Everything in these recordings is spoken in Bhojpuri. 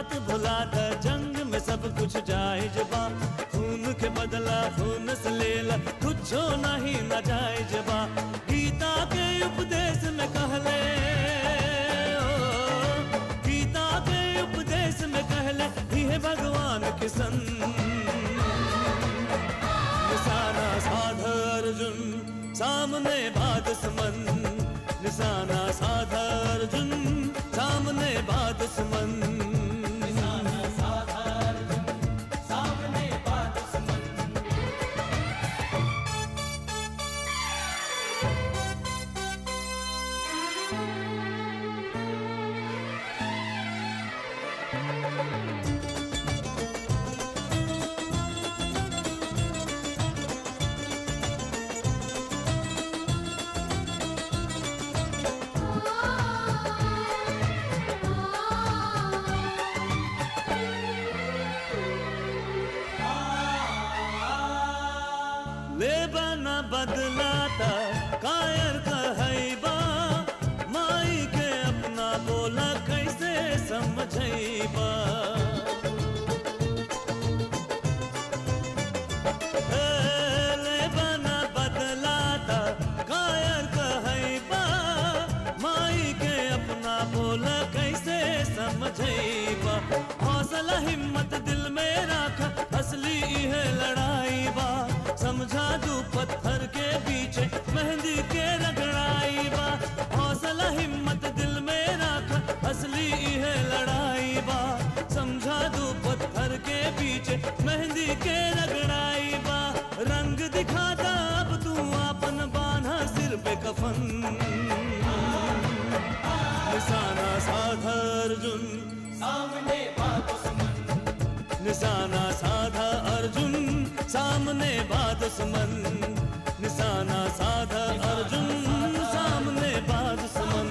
बात भुला द जंग में सब कुछ जायज बा खून के बदला खून से लेला कुछो नहीं न जायज बा गीता के उपदेश में कहले ओ, गीता के उपदेश में कहले ये भगवान के संग निशाना साध अर्जुन सामने बात समन निशाना साध अर्जुन सामने बात समन ले बना बदलाता कायर कहैबा माई के अपना बोला कैसे समझैबा ए, ले बना बदलाता कायर कहैबा माई के अपना बोला कैसे समझैबा हौसला हिम्मत दिल में राख असली है लड़ाई बा समझा दू पत्थर के पीछे मेहंदी के रगड़ाई बा हौसला हिम्मत दिल में राख असली है लड़ाई बा समझा दू पत्थर के पीछे मेहंदी के रगड़ाई बा रंग दिखाता अब तू अपन बांधा सिर पे कफन निशाना साधा अर्जुन सामने बात सुमन निशाना साधा अर्जुन सामने बात सुमन निशाना साधा अर्जुन सामने बात सुमन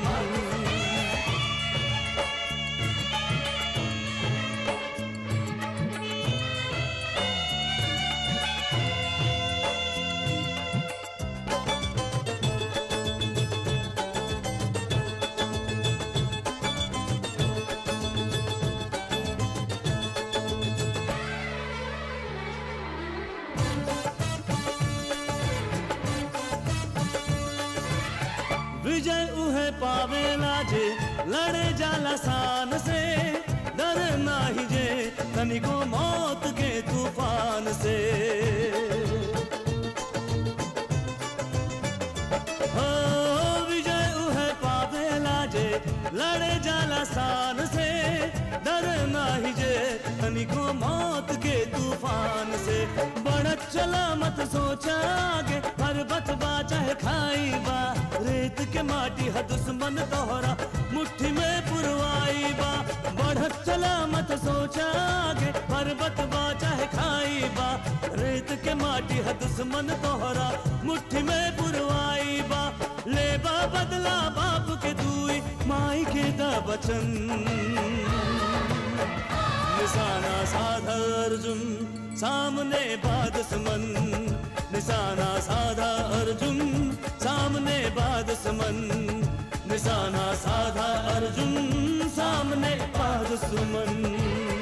विजय उहे पावेला जे लड़े जाला शान से डर नाही जे तनिको मौत के तूफान से हो विजय उहे पावेला जे लड़े जाला शान से डर नाही जे तनिको मौत के तूफान से बढ़त चला मत सोचा आगे पर्वत बा चाहे खाई बा रेत के माटी है दुश्मन तोहरा मुट्ठी में पुरवाई बा बढ़त चला मत सोचा आगे पर्वत बा चाहे खाई बा रेत के माटी है दुश्मन तोहरा मुट्ठी में पुरवाई बा ले बा बदला बाप के दुई माई के दा बचन निशाना साधा अर्जुन सामने बाद समन निशाना साधा अर्जुन सामने बाद समन निशाना साधा अर्जुन सामने बाद सुमन